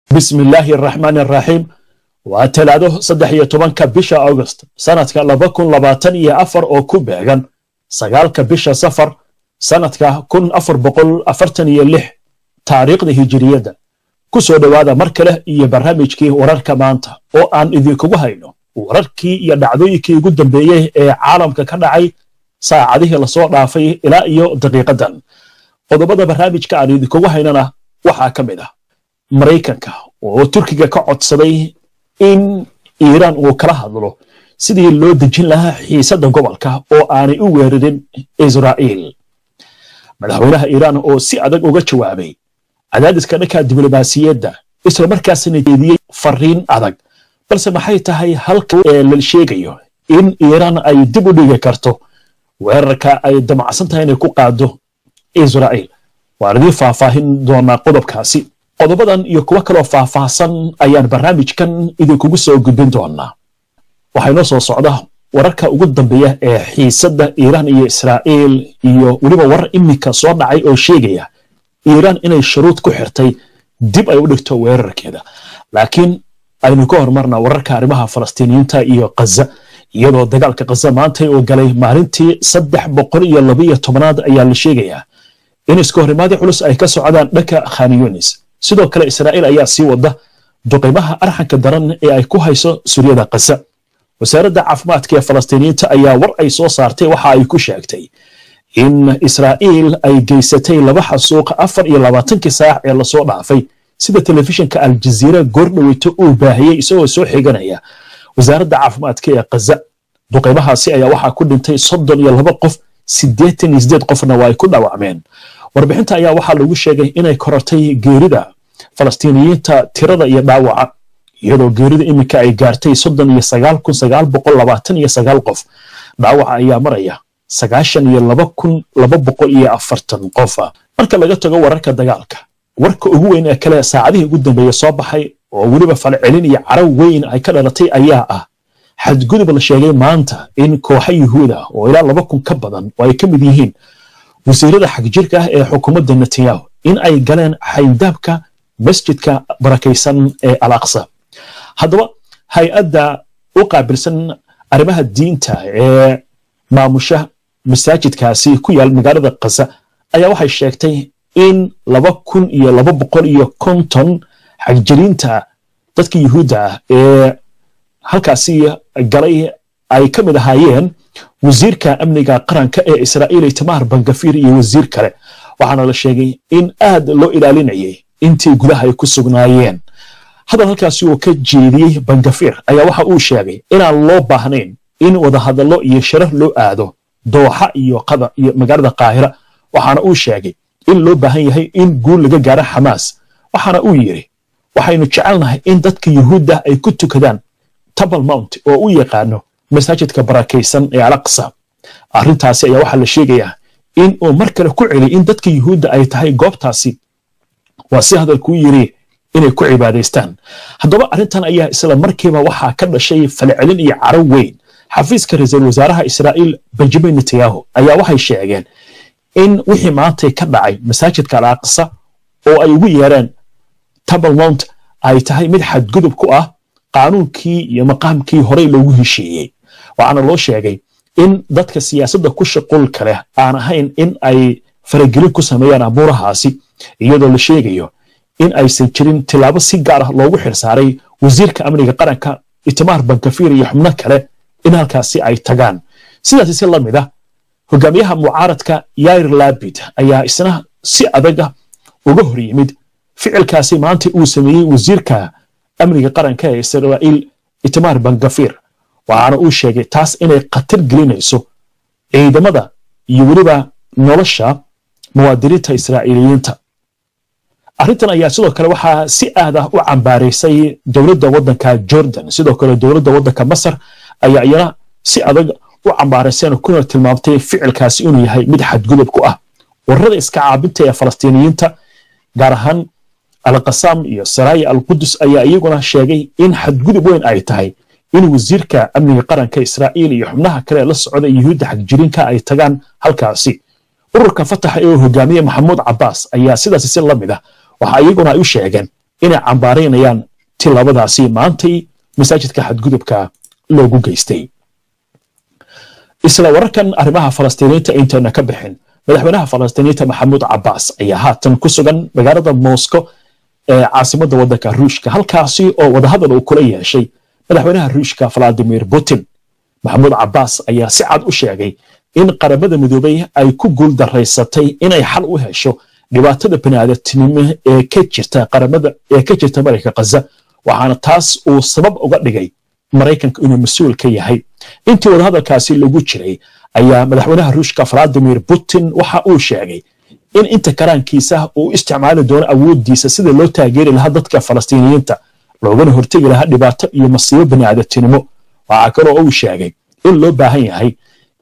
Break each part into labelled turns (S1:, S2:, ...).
S1: bismi illaahi araxmaan araxiim waa talaado saddex iyo tobanka bisha august sanadka laba kun labaatan iyo afar oo ku beegan sagaalka bisha safar sanadka kun afar boqol afartan iyo lix taariikhda hijiriyadda ku soo dhowaada mar kale iyo barnaamijkii wararka maanta oo aan idinkugu hayno wararkii iyo dhacdooyinkii ugu dambeeyey ee caalamka ka dhacay saacadihii lasoo dhaafay ilaa iyo daqiiqadan qodobada barnaamijka aan idinkugu haynana waxaa ka mid ah maraykanka oo turkiga ka codsaday in iiraan uu kala hadlo sidii loo dejin lahaa xiisadda gobolka oo aanay u weerarin israa'iil madaxweynaha iiraan oo si adag uga jawaabay cadaadiska dhanka diblomaasiyadda isla markaasna jeediyey fariin adag balse maxay tahay halka ee la sheegayo in iiraan ay dib u dhigi karto weerarka ay damacsan tahay inay ku qaado israa'iil waan idiin faahfaahin doonaa qodobkaasi qodobadan iyo kuwo kaloo faahfaahsan ayaan barnaamijkan idinkugu soo gudbin doonaa waxaa inoo soo socda wararka ugu dambeeya ee xiisadda iiraan iyo israa'iil iyo weliba warar iminka soo dhacay oo sheegaya iiraan inay shuruud ku xirtay dib ay u dhigto weerarkeeda laakiin aynu ka hormarna wararka arrimaha falastiiniyiinta iyo khaza iyadoo dagaalka khaza maanta uu galay maalintii saddex boqol iyo labaiyo tobanaad ayaa la sheegayaa in iska horimaadii culus ay ka socdaan dhanka khan yunis sidoo kale israa'iil ayaa sii wada duqimaha arxanka daran ee ay ku hayso suryada khaza wasaaradda caafimaadka ee falastiiniyiinta ayaa war ay soo saartay waxa ay ku sheegtay in israa'iil ay geysatay laba xasuuq afar iyo labaatankii saac ee lasoo dhaafay sida telefishinka aljaziira goordhoweyto uu baahiyey isagoo soo xiganaya wasaaradda caafimaadka ee khaza duqimahaasi ayaa waxaa ku dhintay soddon iyo laba qof siddeetan iyo siddeed qofna waa ay ku dhaawacmeen warbixinta ayaa waxaa lagu sheegay inay korortay geerida falastiiniyiinta tirada iyo dhaawaca iyadoo geerida iminka ay gaartay soddon iyo sagaal kun sagaal boqol labaatan iyo sagaal qof dhaawaca ayaa maraya sagaashan iyo laba kun laba boqol iyo afartan qofa marka laga tago wararka dagaalka warka ugu weyn ee kale saacadihii ugu dambeeya soo baxay oo weliba falcelin iyo caraw weyn ay ka dhalatay ayaa ah xadgudub la sheegay maanta in kooxa yuhuuda oo ilaa laba kun ka badan oo ay ka mid yihiin wasiirada xagjirka ah ee xukuumadda netanyahu in ay galeen xaydaabka masjidka barakaysan ee al aqsa haddaba hay-adda u qaabilsan arrimaha diinta ee maamusha masaajidkaasi ku yaal magaalada khaza ayaa waxay sheegtay in laba kun iyo laba boqol iyo konton xagjiriinta dadka yuhuudda ah ee halkaasi galay ay ka mid ahaayeen wasiirka amniga qaranka ee israa'iil itamaar bangafir iyo wasiir kale waxaana la sheegay in aad loo ilaalinayay intii gudaha ay ku sugnaayeen hadal halkaasi uu ka jeediyey bangafir ayaa waxa uu sheegay inaan loo baahnayn in wadahadallo iyo shirar loo aado dooxa iyo qada iyo magaalada qaahira waxaana uu sheegay in loo baahan yahay in guul laga gaaro xamaas waxaana uu yidhi waxaynu jecelnahay in dadka yuhuudda ay ku tukadaan tabal mount oo u yaqaano masaajidka barakaysan ee alaqsa arrintaasi ayaa waxaa la sheegayaa in uu mar kale ku celiyay in dadka yuhuudda ay tahay goobtaasi waa si hadalkuu yiri inay ku cibaadaystaan haddaba arrintan ayaa isla markiiba waxaa ka dhashay falcelin iyo caro weyn xafiiska ra-iisul wasaaraha israa'iil benjamin netanyahu ayaa waxay sheegeen in wixii maantay ka dhacay masaajidka al aqsa oo ay ugu yeereen tabal mount ay tahay mid xadgudub ku ah qaanuunkii iyo maqaamkii horey loogu heshiiyey waxaana loo sheegay in dadka siyaasadda ku shaqulka leh aan ahayn in ay faragelin ku sameeyaan abuurahaasi iyadoo la sheegayo in aysan jirin tilaabo si gaar ah loogu xirsaaray wasiirka amniga qaranka itamaar bankafir iyo xubno kale in halkaasi ay tagaan sidaasi si la mid ah hogaamiyaha mucaaradka yair labid ayaa isna si adaga uga hor yimid ficilkaasi maanta uu sameeyey wasiirka amniga qaranka ee israa'iil itamaar bangafir waxaana uu sheegay taas inay khatar gelinayso ciidamada iyo weliba nolosha muwaadiniinta israa'iiliyiinta arrintan ayaa sidoo kale waxaa si aad ah u cambaaraysay dowladda waddanka jordan sidoo kale dowladda waddanka masar ayaa iyana si adag u cambaarayseen kuna tilmaamtay ficilkaasi inuu yahay mid xadgudub ku ah wararada iska caabinta ee falastiiniyiinta gaar ahaan alqasaam iyo saraaya alqudus ayaa iyaguna sheegay in xadgudub weyn ay tahay in wasiirka amniga qaranka israa'iil iyo xubnaha kale la socda yuhuudda xagjirinka ay tagaan halkaasi ururka fataxa ee hogaamiye maxamuud cabbaas ayaa sidaasi si la mid ah waxa iyaguna ay u sheegeen inay cambaaraynayaan tilabadaasi maantay masaajidka xadgudubka loogu geystay isla wararkan arrimaha falastiiniinta intayna ka bixin madaxweynaha falastiiniinta maxamuud cabaas ayaa haatan ku sugan magaalada moscow ee caasimadda waddanka ruushka halkaasi oo wadahadal uu kula yeeshay madaxweynaha ruushka valadimir putin maxamuud cabaas ayaa si cad u sheegay in qaramada midoobay ay ku guul daraysatay inay xal u hesho dhibaatada baniaadamtinimo ee ka jirta qaramada ee ka jirta marayka khaza waxaana taas uu sabab uga dhigay maraykanka inuu mas-uul ka yahay intii wadahadalkaasi lagu jiray ayaa madaxweynaha ruushka valadimir putin waxa uu sheegay in inta karaankiisa uu isticmaali doono awooddiisa sida loo taageeri lahaa dadka falastiiniyiinta loogana hortegi lahaa dhibaato iyo masiibo baniaadamtinimo waxaa kaloo uu sheegay in loo baahan yahay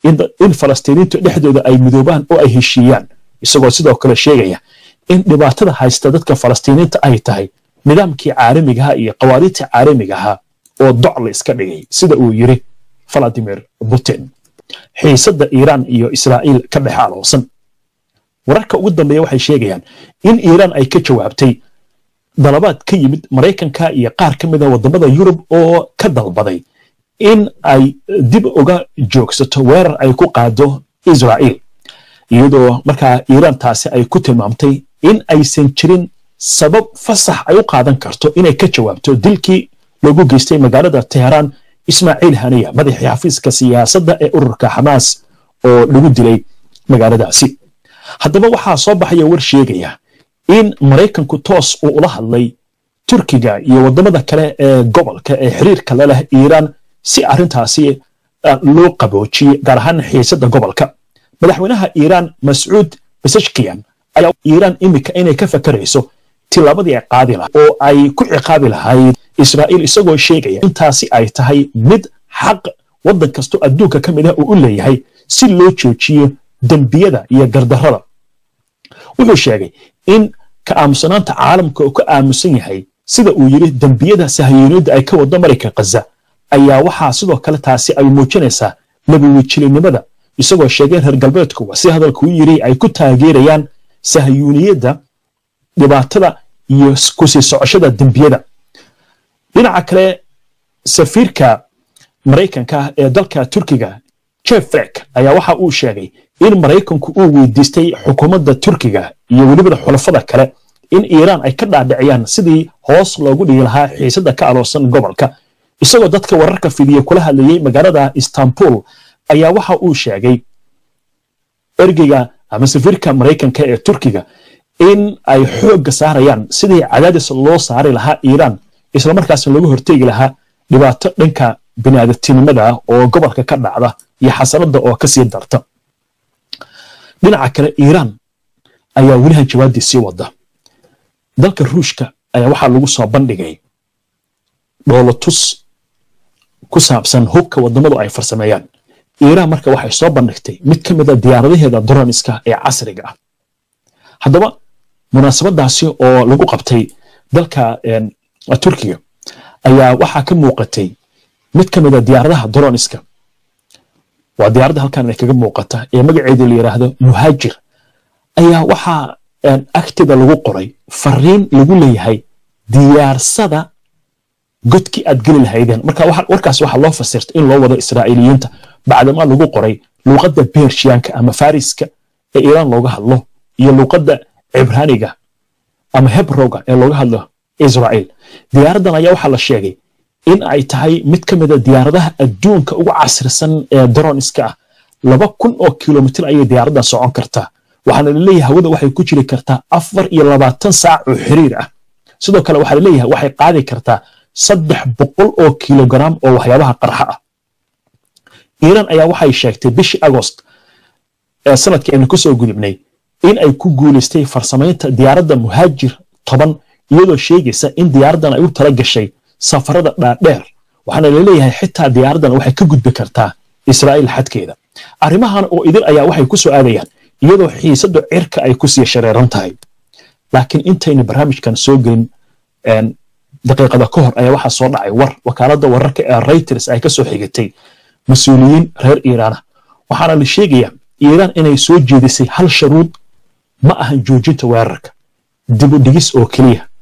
S1: in falastiiniintu dhexdooda ay midoobaan oo ay heshiiyaan isagoo sidoo kale sheegaya in dhibaatada haysta dadka falastiiniinta ay tahay nidaamkii caalamigaha iyo qawaariidta caalamigaha oo doc la iska dhigay sida uu yiri valadimir putin xiisadda iiraan iyo israa'iil ka dhex aloosan wararka ugu dambeeya waxay sheegayaan in iiraan ay ka jawaabtay dalabaad ka yimid maraykanka iyo qaar ka mida waddamada yurub oo ka dalbaday in ay dib uga joogsato weerar ay ku qaado israa'iil iyadoo markaa iiraan taasi ay ku tilmaamtay in aysan jirin sabab fasax ay u qaadan karto inay ka jawaabto dilkii loogu geystay magaalada teheraan ismaaciil haniya madaxii xafiiska siyaasadda ee ururka xamaas oo lagu dilay magaaladaasi haddaba waxaa soo baxaya war sheegaya in maraykanku toos uu ula hadlay turkiga iyo waddamada kale ee gobolka ee xiriirka la leh iiraan si arrintaasi loo qaboojiye gaar ahaan xiisadda gobolka madaxweynaha iiraan mascuud basashkiyan ayaa iiraan imika inay ka fakarayso tilaabadii ay qaadi laha oo ay ku ciqaabi lahayd israa'iil isagoo sheegaya intaasi ay tahay mid xaq waddan kastoo adduunka ka mid ah uu u leeyahay si loo joojiyo dembiyada iyo gardarrada wuxuu sheegay in ka aamusanaanta caalamka uu ka aamusan yahay sida uu yidhi dembiyada sahayuuniyadda ay ka waddo marayka khaza ayaa waxaa sidoo kale taasi ay muujinaysaa labawejilinimada isagoo sheegay reer galbeedkuwa si hadalkuu yidhi ay ku taageerayaan sahayuuniyadda dhibaatada iyo kusii socoshada dembiyada dhinaca kale safiirka maraykanka ee dalka turkiga jeffrek ayaa waxa uu sheegay in maraykanku uu weydiistay xukuumadda turkiga iyo welibada xulafada kale in iiraan ay ka dhaadhiciyaan sidii hoos loogu dhigi lahaa xiisadda ka aloosan gobolka isagoo dadka wararka fidiya kula hadlayey magaalada istanbul ayaa waxa uu sheegay ergeyga ama safiirka maraykanka ee turkiga in ay xoogga saarayaan sidii cadaadis loo saari lahaa iiraan islamarkaasna looga hortegi lahaa dhibaato dhanka biniaadamtinimada oo gobolka ka dhacda iyo xasanada oo kasii darta dhinaca kale iiraan ayaa welihan jawaabdii sii wada dalka ruushka ayaa waxaa lagu soo bandhigay dhoolotus ku saabsan hubka waddamadu ay farsameeyaan iiraan marka waxay soo bandhigtay mid ka mida diyaaradaheeda droniska ee casriga ah haddaba munaasabadaasi oo lagu qabtay dalka turkiga ayaa waxaa ka muuqatay mid ka mida diyaaradaha droniska waa diyaaradda halkan kaga muuqata ee magaceeda la yidhaahdo muhaajir ayaa waxaa agteeda lagu qoray fariin lagu leeyahay diyaarsada godkii aad geli lahaydeen marka warkaas waxaa loo fasirta in loo wado israa'iiliyiinta bacdama lagu qoray luuqadda bershiyaanka ama fariska ee iiraan looga hadlo iyo luuqadda cibraaniga ama hebrowga ee looga hadlo israa'iil diyaaraddan ayaa waxaa la sheegay in ay tahay mid ka mida diyaaradaha adduunka ugu casrisan ee droniska ah laba kun oo kilomitir ayay diyaaraddan socon kartaa waxaana laleeyahay hawada waxay ku jiri kartaa afar iyo labaatan saac oo xiriir ah sidoo kale waxaa laleeyahay waxay qaadi kartaa saddex boqol oo kilogaram oo waxyaabaha qarxa ah iiraan ayaa waxay sheegtay bishii agost ee sanadkii aynu kusoo gudubnay in ay ku guulaystay farsamaynta diyaaradda muhaajir toban iyadoo sheegaysa in diyaaraddan ay u tala gashay safarada dhaadheer waxaana laleeyahay xitaa diyaaraddan waxay ka gudbi kartaa israa'iil xadkeeda arrimahan oo idil ayaa waxay ku soo aadayaan iyadoo xiisaddu cirka ay ku sii shareeran tahay laakiin intaynu barnaamijkan soo gelin daqiiqada ka hor ayaa waxaa soo dhacay war wakaaladda wararka ee reuters ay ka soo xigatay mas-uuliyiin reer iiraana waxaana la sheegayaa iiraan inay soo jeedisay hal sharuud ma ahan joojinta weerarka dibudhigis oo keliya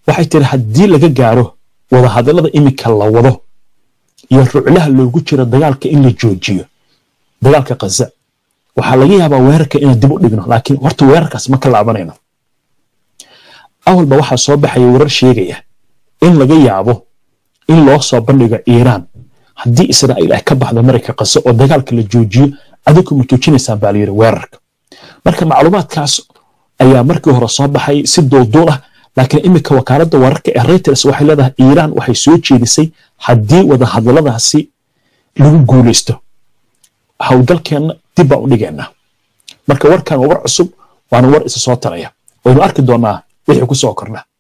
S1: waxay tiri haddii laga gaaro wadahadallada iminka la wado iyo ruclaha loogu jiro dagaalka in la joojiyo dagaalka khaza waxaa laga yaabaa weerarka inaan dib u dhigno laakiin horta weerarkaas ma ka laabanayno awalba waxaa soo baxaya warar sheegaya in laga yaabo in loo soo bandhigo iiraan haddii israa'iil ay ka baxdo marayka khaza oo dagaalka la joojiyo adigu ma joojinaysaan baa layidhi weerarka marka macluumaadkaas ayaa markii hore soo baxay si duulduul ah laakiin iminka wakaaladda wararka ee reuters waxay leedahay iiraan waxay soo jeedisay haddii wadahadalladaasi lagu guulaysto howlgalkeenna dib baan u dhigaynaa marka warkan waa war cusub waana war isa soo taraya waynu arki doonaa wixii ku soo kordha